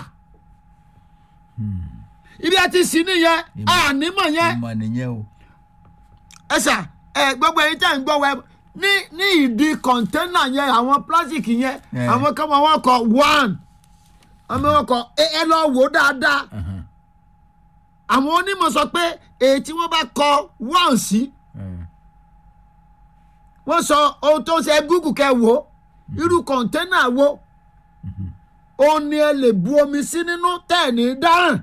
ibi ẹ ti sí nìyẹn Ìmọ̀- ànímọ̀ yẹn ìmọ̀ nìyẹn o. ẹ sà ẹ gbogbo ẹyin tẹ́ ń gbọ́ wẹ ní ní ìdí kọ̀ńténà yẹn àwọn plastic yẹn Eh. àwọn kan máa wọ́n kọ one àwọn wọn kọ ẹ ẹ lọ wò ó dáadáa Ahan. àwọn onímọ̀ sọ pé èyí tí wọ́n bá kọ one sí Eh. wọ́n sọ ohun tó ń ṣe gúgù kẹ wò ó irú kọ̀ńténà wo òun ni ẹ lè bu omi sí nínú tẹ̀ ní dáràn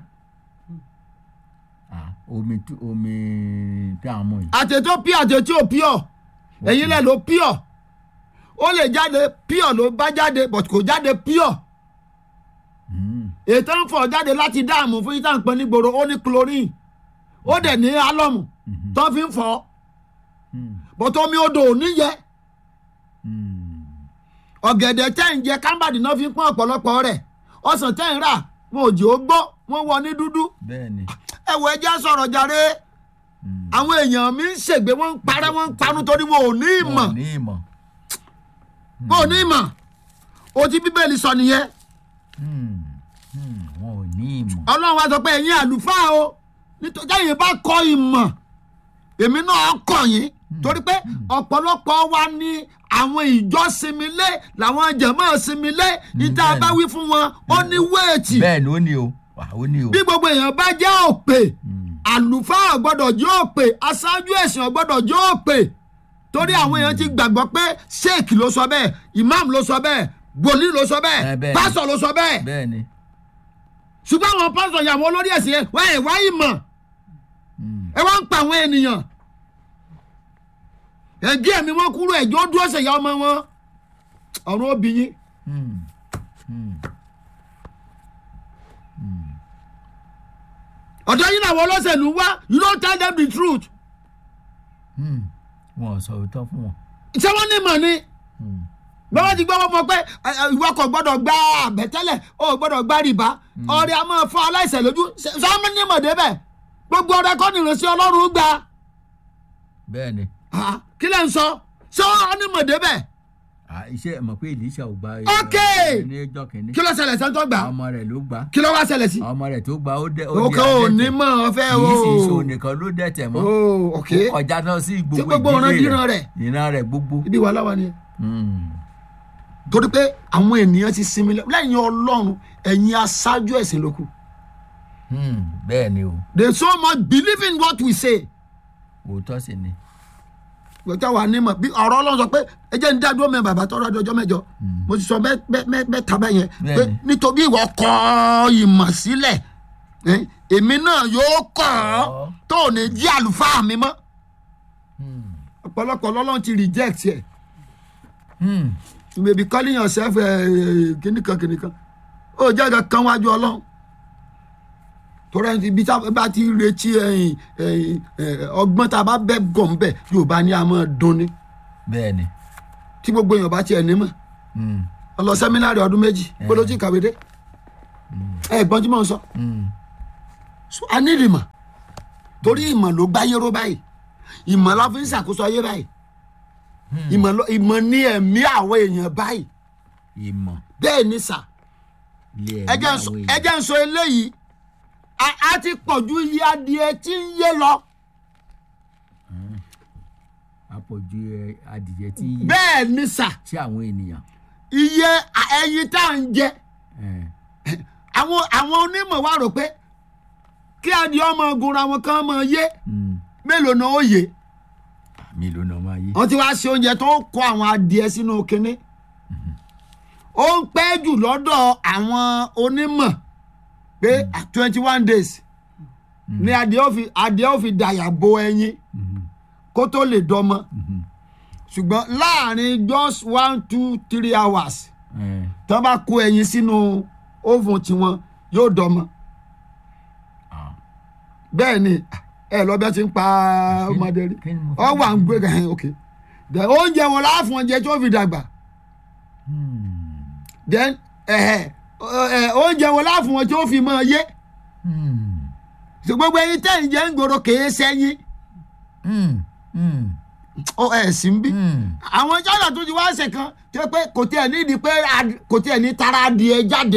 Ah, omi tú- omi tí a mú yìí. àtẹ̀tọ́ pí àtẹ̀tí ò píọ̀ ẹ̀yin lẹ̀ ló píọ̀ ó lè jáde píọ̀ ló bá jáde but kò jáde píọ̀ Hmm. ètò ń fọ̀ jáde láti dáàmú fún yíta nǹkan nígboro ó ní chlorine ó dẹ̀ ní álọ́mù tó fi ń fọ̀ Hmm. but omi odò ò ní yẹ Hmm. ọ̀gẹ̀dẹ̀ tẹ́ ń jẹ kámbàdì náà fi ń pọ́n ọ̀pọ̀lọpọ̀ rẹ̀ ọsàn tẹ́ ń rà wọn ò jẹ́ ó gbó wọ́n wọ ní dúdú bẹ́ẹ̀ ni. ẹ wọ ẹjẹ́ sọ̀rọ̀ jàre Hmm. àwọn èèyàn mi ń ṣègbè wọ́n ń parẹ́ wọ́n ń panu torí wọn ò ní ìmọ̀ wọn ò ní ìmọ̀. wọn ò ní ìmọ̀ o ti bíbélì sọ nìyẹn Hmm. Hmm. wọn ò ní ìmọ̀. ọlọ́run wa sọ pé ẹ̀yin àlùfáà o nítorí ẹ̀yin bá kọ́ ìmọ̀ èmi náà kọ̀ yín torí pé ọ̀pọ̀lọpọ̀ wa ní àwọn ìjọ sinmi lé làwọn jẹ̀mọ́ sinmi lé níta bẹ́ẹ̀ni. bá wí fún wọn ó ní wéètì bẹ́ẹ̀ ni ó ní o wà ó ní o. bí gbogbo èèyàn bá jẹ́ òpè Hmm. àlùfáà gbọ́dọ̀ jẹ́ òpè aṣáájú ẹ̀sìn gbọ́dọ̀ jẹ́ òpè torí àwọn èèyàn ti gbàgbọ́ pé sheik ló sọ bẹ́ẹ̀ imam ló sọ bẹ́ẹ̀ wòlíì ló sọ Eh, bẹ́ẹ̀ bẹ́ẹ̀ni. pásọ̀ ló sọ bẹ́ẹ̀ bẹ́ẹ̀ ni. ṣùgbọ́n àwọn pásọ̀ yẹn àwọn olórí ẹ̀sìn yẹn wọ́n ẹ̀ wá ìmọ̀ Hmm. ẹ wá ń pa àwọn ènìyàn ẹ̀gí ẹ̀mí wọn kúrò ẹ̀jọ́ dúró ṣèyá ọmọ wọn ọ̀run obìnrin Hmm. Hmm. ọ̀dọ́ yín làwọn olóṣèlú wá you don't tell them the truth Hmm. wọn ò sọ òótọ́ fún wọn. ṣé wọ́n ní ìmọ̀ ni Hmm. bẹ́ẹ̀ ti gbọ́ wọ́n mọ̀ pé ẹ, ẹ, ìwọ kò gbọ́dọ̀ gba àbẹ̀tẹ́lẹ̀ o ò gbọ́dọ̀ gba rìbá ọ̀rẹ́ a máa fọ́ aláìsẹ̀ lójú ṣé- ṣé wọ́n ní ìmọ̀ débẹ̀ gbogbo ọ̀rẹ́ kọ́ nìrìnsí ọlọ́run gbà bẹ́ẹ̀ ni. Ah, kí lẹ́ ń sọ ṣé wọ́n ní ìmọ̀ débẹ̀ Ah, iṣẹ́ mọ̀ pé Èlíṣà ò gba Ok. ní ẹjọ́ kìíní. kí ló ṣẹlẹ̀ sẹ́ńtọ́ gbà ọmọ rẹ̀ ló gbà kí ló wá ṣẹlẹ̀ sí. ọmọ rẹ̀ tó gbà ó dẹ́ ó o di kò adẹ́tẹ̀. ní mọ̀ ọ fẹ́ o. kì í sì ṣe òun nìkan ló dẹ̀tẹ̀ mọ́. o ok ó kọjá náà sí gbogbo gbogbo ọ̀ràn ìdílé díran rẹ̀? ìran rẹ̀ gbogbo. ibi wà láwa ni. Hmm. torí pé àwọn ènìyàn ti sinmi lẹ- lẹ́yìn ọlọ́run ẹ̀yin aṣáájú ẹ̀sìn ló kù. Hmm. bẹ́ẹ̀ ni o they so much believe in what we say. òótọ́ sì ni. gbọ́dọ̀ wà nímọ̀ bí ọ̀rọ̀ ọlọ́run sọ pé ẹ jẹ́ ń dá dúró mẹ́ bàbá tọ́ra di ọjọ́ mẹ́jọ mo ti sọ bẹ́ẹ̀ bẹ́ẹ̀ bẹ́ẹ̀ bẹ́ẹ̀ tábà yẹn pé Bẹ́ẹ̀ni. nítorí ìwọ kọ ìmọ̀ sílẹ̀ ẹ, èmi náà yóò kọ́ ọ Ọ́. tó ò ní jí àlùfáà mi mọ́ Hmm. ọ̀pọ̀lọpọ̀ lọ́lọ́run ti reject ẹ̀ Hmm. you may be calling yourself kìnìkan kìnìkan ó jẹ́ ẹ̀ka kan wájú ọlọ́run torí ẹni bí tá a bá ti retí ẹ̀yìn, ẹ̀yìn, ẹ̀, ọgbọ́n tá a bá bẹ́ gọ̀ ń bẹ̀ yorùbá ni a máa dún ni bẹ́ẹ̀ ni. tí gbogbo èèyàn bá tiẹ̀ ní mọ̀ Hmm. ọlọ sẹ́mínárì ọdún méjì Eh. gbọ́dọ̀ tí kàwé dé ẹ gbọ́n tí mò ń sọ Mm. So, a ní ìmọ̀ torí ìmọ̀ ló gbáyé ró báyìí ìmọ̀ la fi ń ṣàkóso ayé báyìí ìmọ̀ ló- ìmọ̀ ní ẹ̀mí àwọn èèyàn báyìí ìmọ̀ bẹ́ẹ̀ ni sà lè ẹ jẹ́ n sọ- ẹ jẹ́ ń sọ eléyìí a a ti pọ̀ ju iye adìẹ tí ń yé lọ àpọ̀jù ẹ, adìyẹ tí ń yé bẹ́ẹ̀ ni sà sí àwọn ènìyàn. iye a- ẹyin tá à ń jẹ Eh, àwọn àwọn onímọ̀ wa rò pé kí adìẹ ọmọ ogun ra wọn kàn máa yé mm. mélòó náà ó yé mélòó náà máa yé. wọ́n ti wá ṣe oúnjẹ tó ń kó àwọn adìẹ sínú kinní ó ń pẹ́ jù lọ́dọ̀ àwọn onímọ̀ pé twenty one days ni adìẹ ó fi adìẹ ó fi dàyà bo ẹyin Mhm, kó tó lè dọmọ mhm. ṣùgbọ́n láàrin just one two three hours Eh, tí wọ́n bá kó ẹyin sínú oven tiwọn yóò dọmọ ah. bẹ́ẹ̀ ni ẹ lọ bẹ́ẹ̀ ti ń pa ọmọdé rí kí ni mo ọ wà ń gbé gan ok then oúnjẹ wọn láàfún oúnjẹ tí ó fi dàgbà Hmm, then ẹ̀hẹ̀ ẹ̀ oúnjẹ wọn láàfún wọn tí ó fi máa yé hmm, ṣùgbọ́n gbogbo ẹyin tẹ́yìn jẹ́ ń gbòòrò kèé sẹ́yìn hmm, hmm, ó ẹ̀ sì ń bí hmm. àwọn China tó ti wá ṣe kan tó yẹ pé kò tiẹ̀ nídìí pé ad- kò tiẹ̀ ní tara adìẹ jáde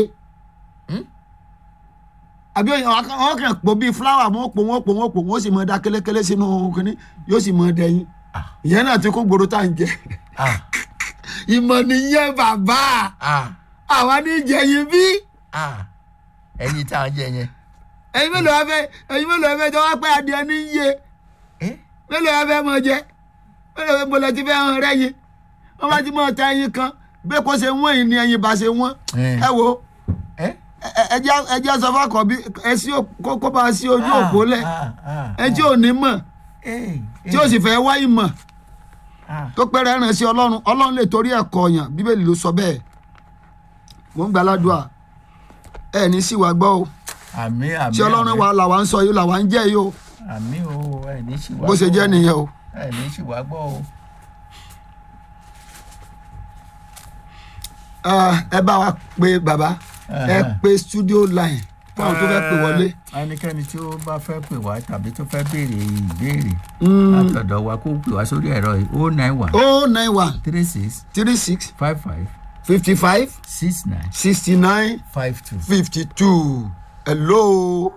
àbí wọn kàn pò bíi fúláwà wọn pò wọn pò wọn pò wọn sì mọ da kélékélé sínú kínní yóò sì mọ dẹyin Ah. ìyẹn náà ti kó gbòòrò tá à ń jẹ Ah, ìmọ̀ nìyẹn bàbá ah, àwa ní jẹyin bí ah. ẹyin tá a jẹ yẹn. ẹyin mélòó ẹ fẹ́ ẹyin mélòó ẹ fẹ́ jọ wá pé adìẹ ní í yé Eh, mélòó ẹ fẹ́ mọ jẹ mélòó ẹ bọ̀lẹ̀ ti fẹ́ hàn rẹ́ yín wọ́n bá ti mọ̀ ta ẹyin kan bẹ́ẹ̀ kó ṣe wọ́n yìí ni ẹyin bá ṣe wọ́n Eh. ẹ wo eh. ẹ- ẹ jẹ́- ẹ jẹ́ sọ fún àkọ́bí ẹ sí ò- kó kó bá a sí ojú òpó lẹ̀ Ah, ah, ẹ tí ò ní mọ̀ eh, tí ò sì fẹ́ wá ìmọ̀ ah. tó pẹ́rẹ́ ràn sí ọlọ́run ọlọ́run lè torí ẹ̀ kọ̀ọ̀yàn bíbélì ló sọ bẹ́ẹ̀ mo ń gbàládùá ẹ ní sí wa gbọ́ o àmì àmì tí ọlọ́run wa làwa ń sọ yìí làwa ń jẹ́ yìí o àmì o ẹ ní sì wá bó ṣe gbọ́ jẹ́ o. nìyẹn o. ẹ ní sì wá gbọ́ o. Ah, ẹ bá wa pe bàbá ẹ Ẹhẹ́. pe studio line fún àwọn tó fẹ́ pè wọlé. Eh, ẹnikẹ́ni tí ó bá fẹ́ pè wá tàbí tó fẹ́ béèrè ìbéèrè Mm. látọ̀dọ̀ wa kó pè wá sórí ẹ̀rọ yìí o nine one oh nine one three six three six five five fifty five six nine sixty nine five two. fifty two hello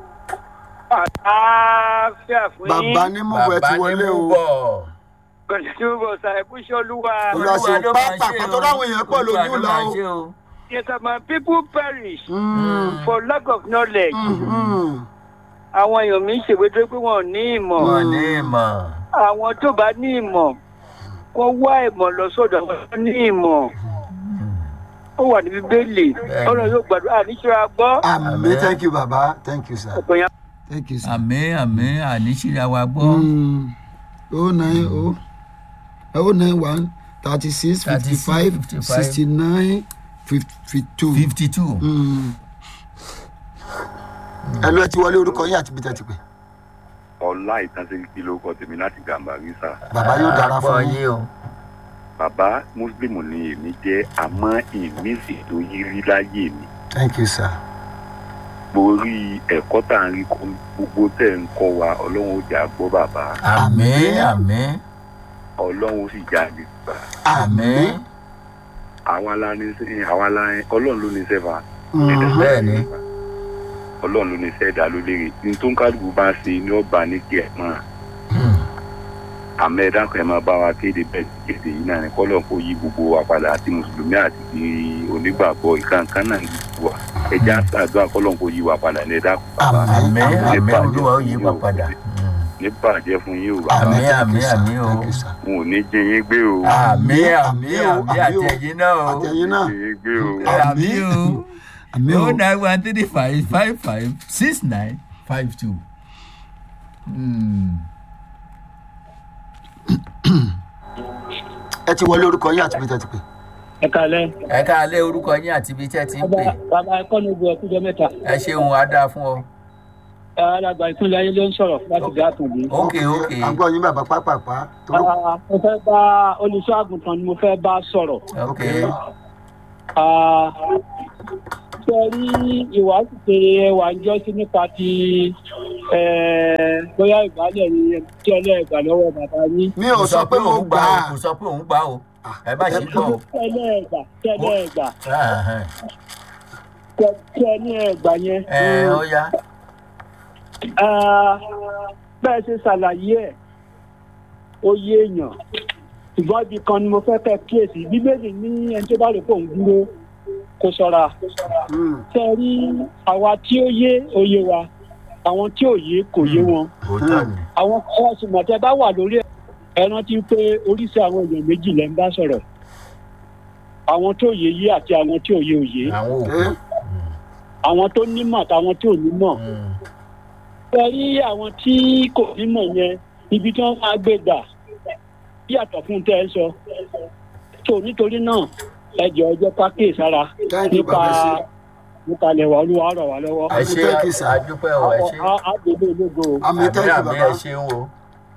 àlàáfíà fún yín. bàbá ní mọ̀wé ti wọlé o bọ̀. kòtùbọ̀ ṣàìkúṣe olúwa. Olúwa ṣe pápá àpàtọ́ láwọn èèyàn pọ̀ lójú la o. yes my people perish Mm, for lack of knowledge. mm, àwọn èèyàn mi ń ṣèwé tó pé wọn ò ní ìmọ̀. wọn ní ìmọ̀. àwọn tó bá ní ìmọ̀ kó wá ìmọ̀ lọ sọ́dọ̀ àwọn tó ní ìmọ̀. ó wà ní bíbélì Bẹ́ẹ̀ni. ọlọ́run yóò gbàdúrà níṣẹ́ gbọ́. àmì thank you baba thank you sir ọ̀pọ̀ yẹn thank you sir. àmì àmì àníṣíra wa gbọ́. Mm, oh nine oh oh nine one thirty six fifty five 56, sixty nine fifty two. fifty two. ẹ lọ ẹ ti wọlé orúkọ yín àti bíta ti pè. ọlá ìtànsẹ́kì ló kọ́ tèmi láti gàmbàrí sá bàbá yóò dára fún yín. o. bàbá mùsùlùmí ni èmi jẹ́ àmọ́ èmi sì tó yí rí láyé mi thank you sir. borí ẹ̀kọ́ tá à ń rí kọ́ gbogbo tẹ̀ ń kọ́ wa ọlọ́run ó jà gbọ́ bàbá àmì àmì ọlọ́run ó sì jà lè gbà àmì. àwa la ní sẹ́ àwa la ní ọlọ́run ló ní sẹ́fà bẹ́ẹ̀ ni. ọlọ́run ló ní sẹ́dá ló léèrè ní tó ń kálukú bá ṣe ní ọba ní kí ẹ mọ́ àmọ́ ẹ dákun ẹ máa bá wa kéde bẹ́ẹ̀ ti kéde yìí náà ní kọ́lọ̀ kó yí gbogbo wa padà àti mùsùlùmí àti ti onígbàgbọ́ ìkàǹkàn náà ní gbogbo wa ẹ já àdúrà kọ́lọ̀ kó yí wa padà ní ẹ dákun bàbá àmì Àmín. àmì olúwa ó yí wa padà. ní bàjẹ́ fún yín o bàbá Àmín, Thank you, àmín, sir. àmín o. Thank you, sir. n ò ní jẹ yín gbé o àmì àmì àmín o, àmì àmín o. àtẹ̀yìn náà o. àtẹ̀yìn náà jẹ yín gbé o àmì o. àmì o o nine one three five five five six nine five two. ẹ ti wọlé orúkọ yín àti bíta ti pè. ẹ kalẹ. ẹ káalẹ́ orúkọ yín àti ibi tẹ́ ti ń pè bàbá ẹkọ ní ibi ẹkújọ mẹ́ta. ẹ ṣeun á dáa fún ọ. alàgbà ìpínlẹ̀ ayé ló ń sọ̀rọ̀ láti dá àtúndì. ok ok à ń gbọ́ yín bàbá pápápá. toró- mo fẹ́ bá olùṣọ́ àgùntàn ni mo fẹ́ bá sọ̀rọ̀. ok ok Ah, ṣe rí ìwádìí ṣe wà ń jọ sí nípa ti eh, bóyá ìgbálẹ̀ ni tí ẹlẹ́gbà lọ́wọ́ bàbá yín. mi ò sọ pé mo òun gbà á o, kò sọ pé òun gbà o ẹ bá ṣe gbọ́ o. ẹlẹ́gbà tẹ́lẹ̀gbà Ẹ̀hẹ̀n. tẹ́lẹ̀gbà yẹn. ẹ ó yá Ah, bẹ́ẹ̀ ṣe ṣàlàyé ẹ̀ ó yé èèyàn ṣùgbọ́n ibi kan ni mo fẹ́ kẹ́ kíyèsí bíbélì ní ẹni tó bá rò pé òun dúró kó ṣọ́ra ṣe rí àwa tí ó yé òye wa àwọn tí ò yé kò yé wọn òótọ́ ni. àwọn ọ̀rọ̀ ṣùgbọ́n bá wà lórí ẹ̀ ẹ rántí pé oríṣi àwọn èèyàn méjì lẹ́ ń bá sọ̀rọ̀ àwọn tó yé yé àti àwọn tí ò yé òye àwọn òkú. àwọn tó nímọ̀ àtàwọn tí ò nímọ̀ Mm. ẹ rí àwọn tí kò nímọ̀ yẹn ibi tí wọ́n máa gbé gbà yàtọ̀ fún tẹ́ ẹ sọ tó nítorí náà ẹ jọ ọjọ́ pákíyè sára Thank you, nípa Baba Ṣe. nípa lẹ̀wà olúwa rọ̀ wá lọ́wọ́ ẹ ṣe Thank you, sir. àdúpẹ́ o ẹ ṣe. àgbègbè ológo o. àmì àmì thank you àmì baba ẹ ṣeun o.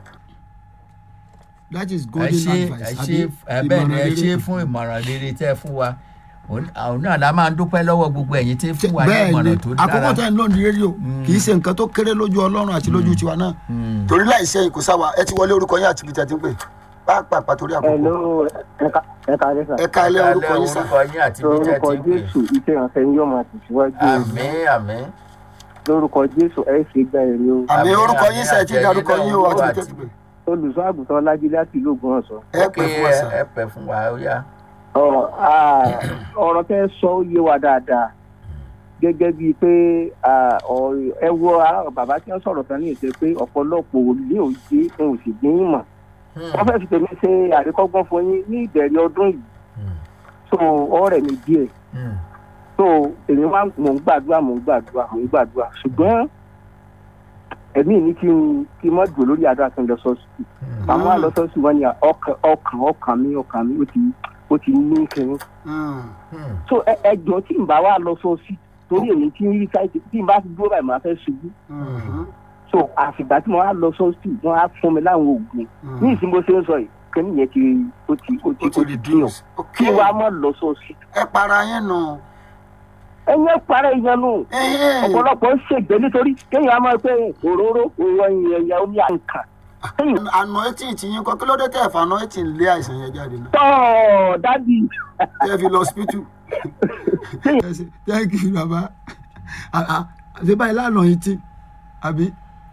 that is ẹ golden ṣe ẹ advice ṣe ẹ bẹ́ẹ̀ ni ẹ ṣe fún ìmọ̀ràn rere tẹ́ ẹ fún wa òun òun náà la máa ń dúpẹ́ lọ́wọ́ gbogbo ẹ̀yin tí ń fún wa ní bẹ́ẹ̀ ni ìmọ̀ràn tó dára. àkókò tẹ̀ ń lò ní rédíò kì í ṣe nǹkan tó kéré lójú ọlọ́run àti lójú tiwa náà torí láì ṣe kò sáwa ẹ ti wọlé orúkọ yín àti ibi tẹ̀ ti ń pè pàápàá torí àkókò Hello, ẹ̀ka ẹ̀ka lẹ́sà. ẹ ká ilé orúkọ yín sá orúkọ yín àti ibi tẹ́ Lórúkọ ti ń pè. Jésù, iṣẹ́ ìrànṣẹ́ yín yóò máa tẹ̀síwájú. o. àmì àmì. Lórúkọ Jésù, ẹ ṣe gba èrè o. àmì Àmín, orúkọ àmín, yín sá ẹ ti àti darúkọ ẹ̀yin yín o náà àti wà ibi tẹ̀ ti pè Olùṣọ́ àgùntàn Ọlájídé láti ìlú Ògbómọ̀ṣọ́. ẹ pè fún wa sá ẹ pẹ fún wa ó yá. Ọ̀rọ̀ ah, ọ̀rọ̀ tẹ́ sọ ó yé wa dáadáa. Gẹ́gẹ́ bíi pé ah, ọ̀rọ̀- ẹ wo ah, bàbá tí wọ́n sọ̀rọ̀ tán ní ìṣe pé ọ̀pọ̀lọpọ̀ ò ní òye òun ò sì ní ìmọ̀. Wọ́n fẹ́ fi tèmi ṣe àríkọ́gbọ́n fún yín ní ìbẹ̀rẹ̀ ọdún yìí. So ọ̀rẹ́ mi díẹ̀. so èmi wá mò ń gbàdúrà mò ń gbàdúrà mò ń gbàdúrà ṣùgbọ́n ẹ̀mí mi kí n kí n má dùn lórí àdúrà tó ń lọ sọ́ọ̀sì àwọn àlọ́sọ́ọ̀sì wọn ni ọkàn ọkàn ọkàn mi ọkàn mi ó ti ó ti ní kẹrin so ẹ ẹ jọ tí n bá wà lọ sọ́ọ̀sì torí èmi tí ń rí sáìtì tí n bá ti dúró báyìí màá fẹ́ ṣubú so àfìgbà tí mo wá lọ sọ́ọ̀sì wọn á fún mi láwọn oògùn ní ìsìn bó ṣe ń sọ yìí kẹ́ni yẹn ti ó ti ó ti ó ti ó ti dín reduce ok kí wàá má lọ sọ́ọ̀sì ẹ para yín nù ẹ̀yẹ́ parẹ́ ìyẹn nù ọ̀pọ̀lọpọ̀ ń ṣègbè nítorí kéèyàn á máa pé òróró òwò ẹ̀yà omi àǹkà. àná etí tí yín kọ kí ló dé tẹ̀ fà àná etí lé àìsàn yẹn jáde náà tọ́ dádì tẹ́ fi lọ hospital. thank you baba ṣe báyìí lánàá yìí tí àbí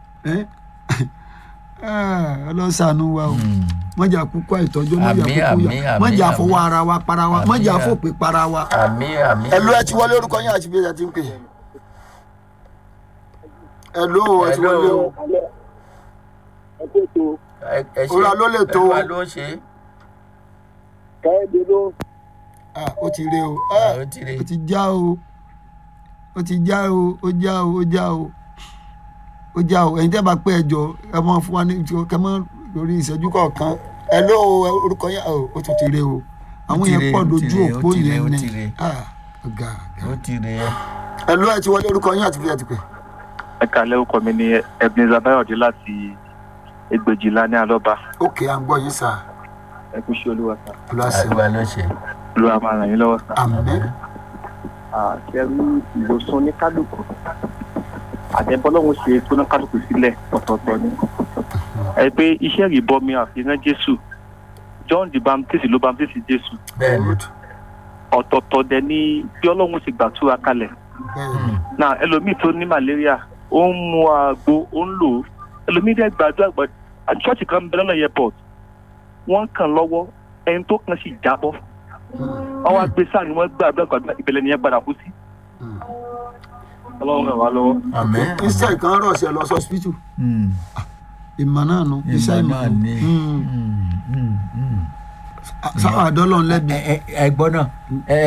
ọlọ́sàánú wa o mọ̀jà kúkú àìtọ́jú mọ̀jà Àmín, kúkú àmín, yà àmín, mọ̀jà àmín. fọwọ́ ara wa para wa Àmín, mọ̀jà àmín. fòpè para wa. àmì àmì. ẹ̀lú ẹ ti wọlé orúkọ yín àti bí ẹ ti ń pè. ẹ̀lú ẹ ti wọlé o. ẹ ẹ ṣe Òrà ló lè tó. Olúwa ló ń ṣe é. kẹ́hìndé ló Ah, ó ti rí o Ah, Ah, ó ti rí. ó ti já o ó ti já o ó já o ó já o ó já o ẹ̀yin tẹ́ bá pé ẹjọ́ ẹ mọ fún wa ní kẹ mọ lórí ìṣẹ́jú kọ̀ọ̀kan ẹ ló orúkọ yẹn o ó tún ti rí o àwọn ti yẹn rí, pọ̀ ó ti lójú rí, ó òpó ti rí, yẹn ó ni ti rí. Ah, ọ̀gá ó ti rí ẹ. ẹ ló ẹ ti wọlé orúkọ yẹn àti bí ẹ ti pè. ẹ kàlẹ́ orúkọ mi ní ebenezer bayọ̀dé láti ẹgbẹ̀jìlá ní alọ́ba ókè à ń gbọ́ yín sà ẹ kú sí olúwa sá lọ́sẹ̀ Olúwa ló ṣe. olúwa máa ràn yín lọ́wọ́ sá. àmín àṣẹrú ìwòsàn oníkálukú àtẹ̀bọ́lọ́hún ṣe tó oníkálukú sílẹ̀ ọ̀tọ̀ọ̀tọ̀ ni. ẹ pé iṣẹ́ ìbọmi àfihàn jésù john the baptist ló baptist jésù bẹ́ẹ̀ ni. ọ̀tọ̀ọ̀tọ̀ dẹ̀ ni bí ọlọ́run ṣe gbàtúra kalẹ̀ bẹ́ẹ̀ náà ẹlòmíì tó ní malaria ó ń mu àgbo ó ń lò ó ẹlòmíì dẹ́ gbàdúrà gbà ṣọ́ọ̀ṣì kan bẹ lọ́nà airport wọ́n kàn lọ́wọ́ ẹni tó kàn sì jábọ́ wọ́n wá gbé sáà ni wọ́n gbàdúrà gbàdúrà ìbẹ̀lẹ̀ nìyẹn padà kú sí. ọlọ́run ràn wá lọ́wọ́. àmì. iṣẹ́ kan rọ̀ sí ẹ lọ sí hospital Mm. ìmọ̀ náà nu iṣẹ́ ìmọ̀ ìmọ̀ náà ni. Mm. Mm, mm, mm. sáwọn àdọ́lọ́ ńlẹ́bi ẹ ẹ- ẹ gbọ́ náà ẹ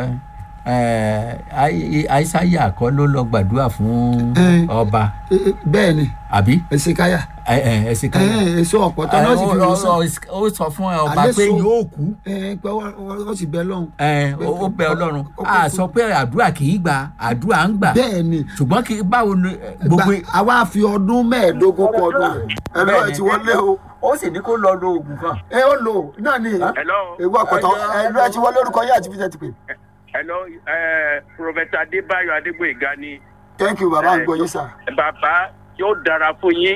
ẹ Ai- aisaya kọ́ ló lọ gbàdúrà fún Eh. ọba bẹ́ẹ̀ ni àbí ẹsẹ̀ káyà ẹ ẹ ẹ sì ká èso ọ̀pọ̀tọ́ náà sì fi wọ́n sàn. ó sọ fún ọba Àlẹ́ pé so- yóò kú ẹ pé wọ́n wọ́n sì bẹ lọ́hùn. ẹ ó ó bẹ ọlọ́run Ó- ó- a sọ pé àdúrà kì í gbà àdúrà ń gbà bẹ́ẹ̀ ni ṣùgbọ́n kì í báwo ni ẹ, gbogbo gba àwa fi ọdún mẹ́ẹ̀ẹ́dógún kọ ọdún rẹ̀ ẹ lọ́ọ̀ ẹ ti wọlé o ó sì ní kó lọ lo oògùn kan. ẹ ó lò náà ni hello ewu ọ̀pọ̀tọ́ ẹ lọ́ọ̀ ẹ ti wọlé orúkọ yín àti fíjẹ́ ti pè. hello ẹ prọfẹsà adébáyọ adégbòyega ni thank you baba ń gbọ́ yín sà. bàbá yóò dára fún yín